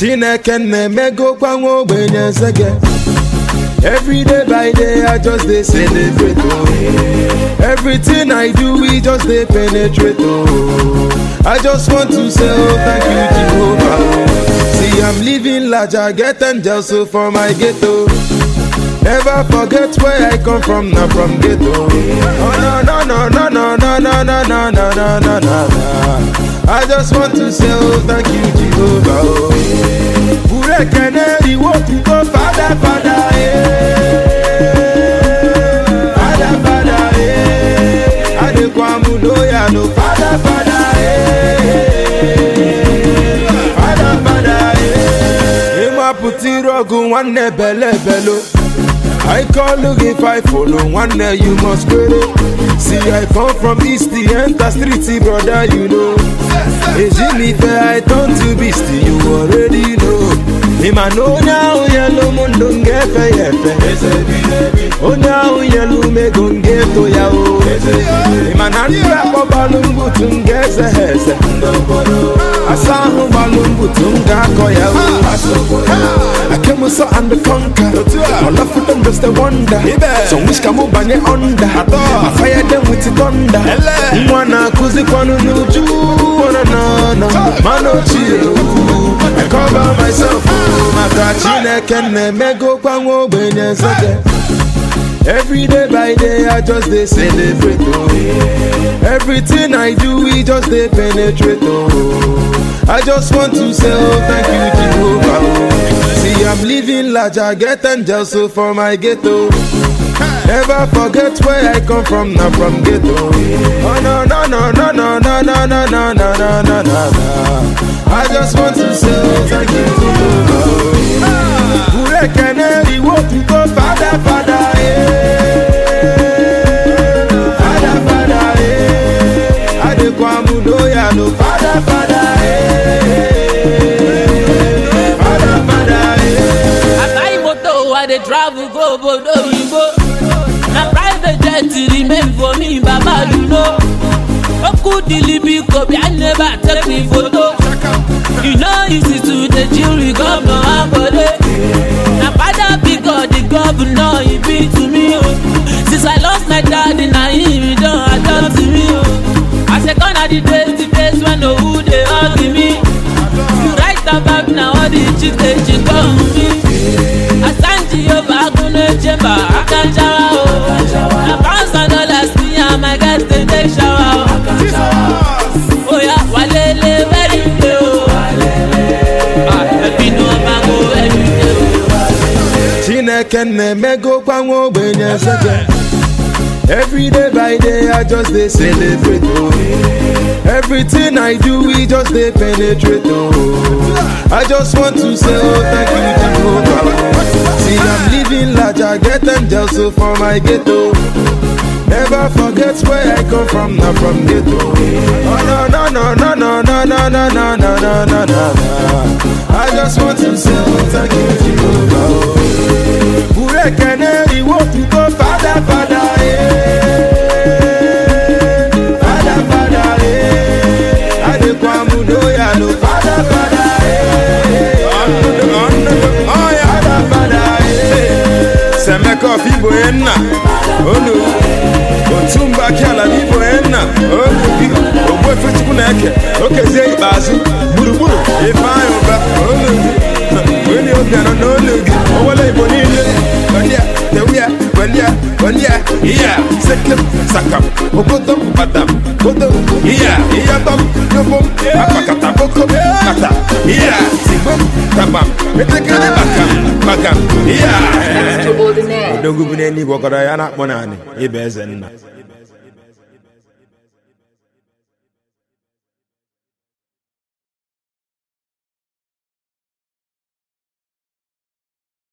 chineke na-emegokwa nwa ogbenye nsege Every day by day, I just dey celebrate. Oh. Everything I do, we just dey penetrate. Oh. I just want to say, oh, thank you, Jehovah. Oh. See, I'm living large, I get angels so for my ghetto. Never forget where I come from, not from ghetto. Oh no no no no no no no no no no no no no. I just want to say, oh, thank you, Jehovah. Oh. Ure keneri wo tu go, Father, Father. Eh. Father, Father. Eh. Adekwamu loya no, Father, Father. Eh. Father, Father. Eh. Ima putiri ogun nwanne bele belo. I call look if I follow one day you must quit it. See I come from east the enter street brother you know. Ejimi fair I turn to beast you already know. Ima no now yellow mundo ngefe yefe. Onya yellow me gonge to ya o. Ima nanda ko balungu tungeze heze. Asahu balungu tunga ko ya o. I came so and the conquer. All of them just a wonder. So wish kamu banye under. I fire them with the thunder. Mwana kuzi kwanu nuju. Wana na na. Mano chill. I cover myself. Maka chineke na-emego kwa nwa ogbenye nsege. Every day by day, I just dey celebrate. Oh. Everything I do, we just dey penetrate. Oh. I just want to say, oh, thank you, Jehovah. Oh. See, I'm living large, I get angels so for my ghetto. Never forget where I come from, not from ghetto. Oh no no no no no no no no no no no no no. I just want to say, oh, thank you, Jehovah. Ure keneri wo tu go, Father, Father. Eh. Father, Father. Eh. Adekwamu loya no, Father, Father. Eh. Father, Father. Eh. I buy motor, I dey travel go obodo oyibo. Na private jet remain for me, Baba you know. Oku dilibi kobi, I never take me photo. You know easy to the jury governor Akode. Na father because the governor he be to me o. Since I lost my daddy, na him he don adopt me o. I say gone are the days, the days when no who dey hug me. You write about na all the chicks dey chick on me. Asanji Yoba Agunle Chamber, Akanjawa o. Na pounds and dollars me and my guys dey take shower o. Oya walele very day o. Ah, ẹbí ni wọ́n máa go every day o. Chineke na-emego kwa nwa ogbenye nsege Every day by day I just dey celebrate oh. Everything I do we just dey penetrate oh. I just want to say oh thank you Jehovah See I'm living large I get angels so for my ghetto Never forget where I come from, not from ghetto. Oh no no no no no no no no no no no no no. I just want to say oh, thank you Jehovah. Ure keneri wo tu go Father Father eh. Father Father eh. Adekwamu loya no Father Father eh. Father Father eh. Semeko fibo enna onu otumba kiala fibo enna onu bi ogbu efechukwu na-eke okezie ikpeazụ gburugburu ifeanyị ụba onu gị onye obi anọ n'olu gị owele igbo niile welia tewia welia welia iya sekem sakam ogodom badam godom iya iyatom yobom akpakata bokom kata iya sigbom tabam etekere bakam bakam iya Extraordinaire. odogwu bụ n'eluigwe ọkọrọ ya na-akpọ naanị ịba eze nna